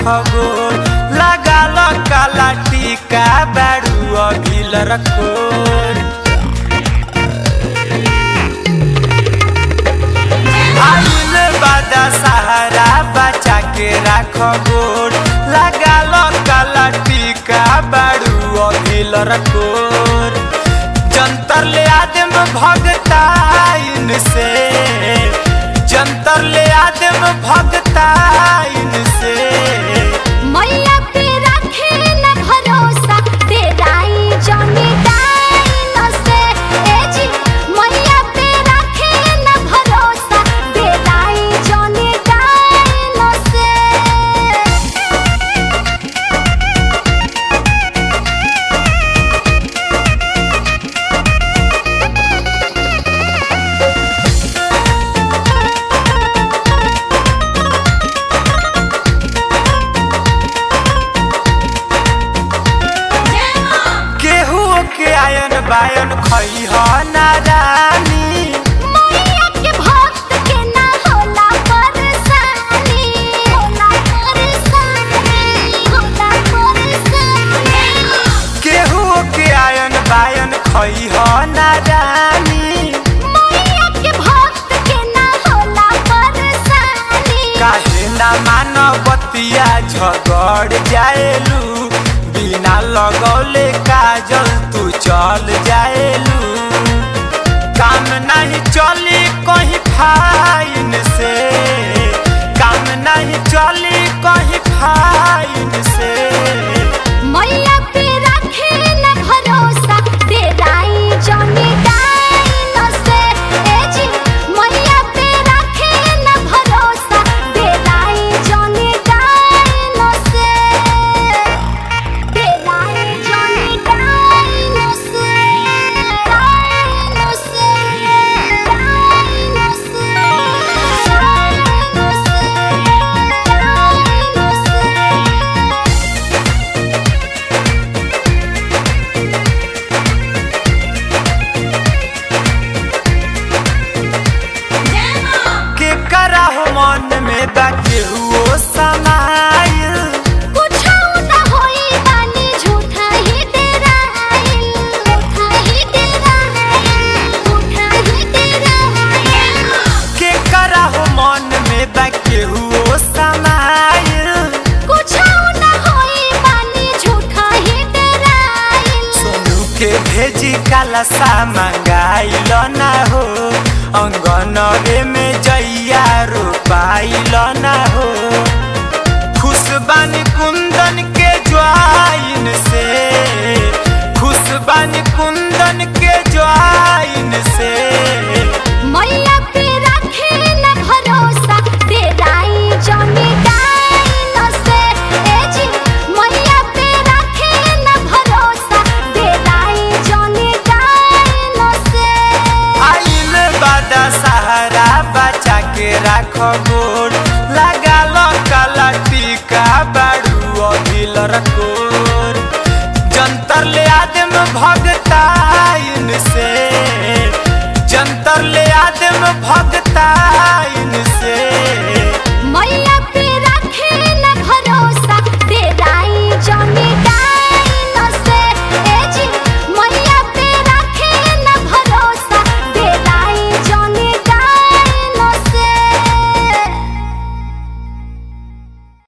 गोर लगाल काला टीका बारू अभिल रखोर आइल बादा सहारा बचा के राख गोर लगाल काला टीका बारू अभिल रखोर जंतर ले आदम भगताइन से जंतर ले आदम भगताइन से मैया पे रखे न भरोसा तेराई जमी डाइन से ए जी मैया पे रखे न भरोसा तेराई जमी डाइन से केहू के आयन बायन खई ह नारानी मैया के भक्त के ना होला परेशानी होला परेशानी होला परेशानी केहू के आयन बायन खई ह नारानी मैया के भक्त के ना होला परेशानी काहे ना मानवतिया झगड़ जाएलू बिना लगौले काजल तू चल जाएलू काम नहीं चली कहीं फाइन से काम नहीं चली कहीं फाइन से मैया पे रखे न भरोसा तेराई जमी डाइन से ए जी मैया पे रखे न भरोसा तेराई जमी डाइन से तेराई जमी डाइन से डाइन से डाइन से डाइन से के करा हो मन में बा केहू समाइल कुछो न होई बानी झूठा ही डराइल झूठा ही डराइल झूठा ही डराइल के करा हो मन में बा केहू समाइल कुछो न होई बानी झूठा ही डराइल सोनू के भेजी काला सा मंगाइल ना हो अंगनवे में जइया रोपाइल ना हो खुशबानी कुंदन के ज्वाइन से खुशबानी कुंदन के ज्वाइन से मैया पे रखे न भरोसा तेराई जमी डाइन से ए जी मैया पे रखे न भरोसा तेराई जमी डाइन से आइल बादा सहारा बचा के राख गोर लगाल काला टीका बारू अभिल रकोर जंतर ले आदम भगताइन से जंतर ले आदम भगताइन